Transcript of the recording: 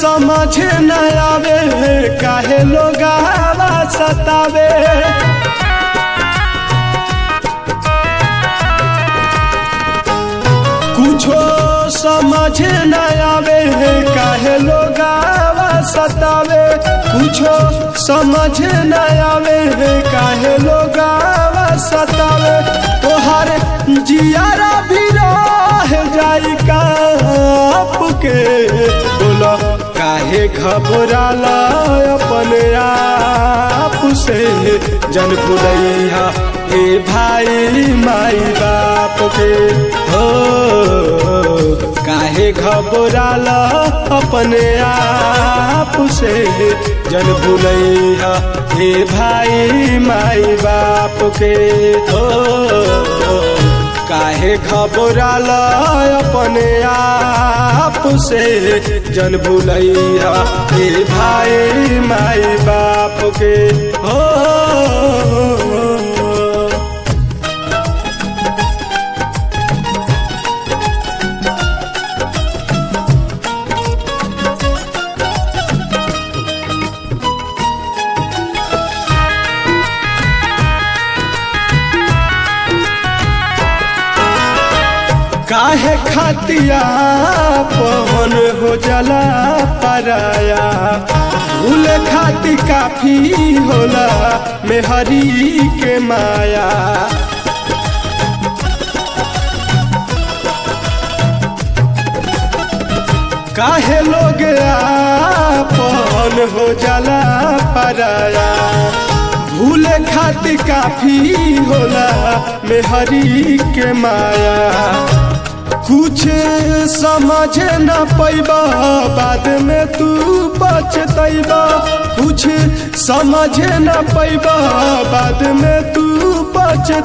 समझ न आवे काहे लोग सतावे कुछो समझ न आवे काहे लोग सतावे कुछो समझ न आवे काहे लोग सतावे तोहर जियारा भी रह जाई काप के बोलो काहे घबराला अपने आप से जन भुलैया ए भाई माई बाप के हो काहे घबराला अपने आप से जन भुलैया ए भाई माई बाप के हो काहे घबराला अपने आप से जन भुलैया ए भाई माई बाप के हो काहे खातिया पवन हो जला पराया भूल खाती काफी होला मेहरी के माया काहे लोग आपन हो जला पराया भूल खाती काफी होला मेहरी के माया कुछ समझ न पैबा बाद में तू पछतैबा कुछ समझ न पैबा बाद में तू पछ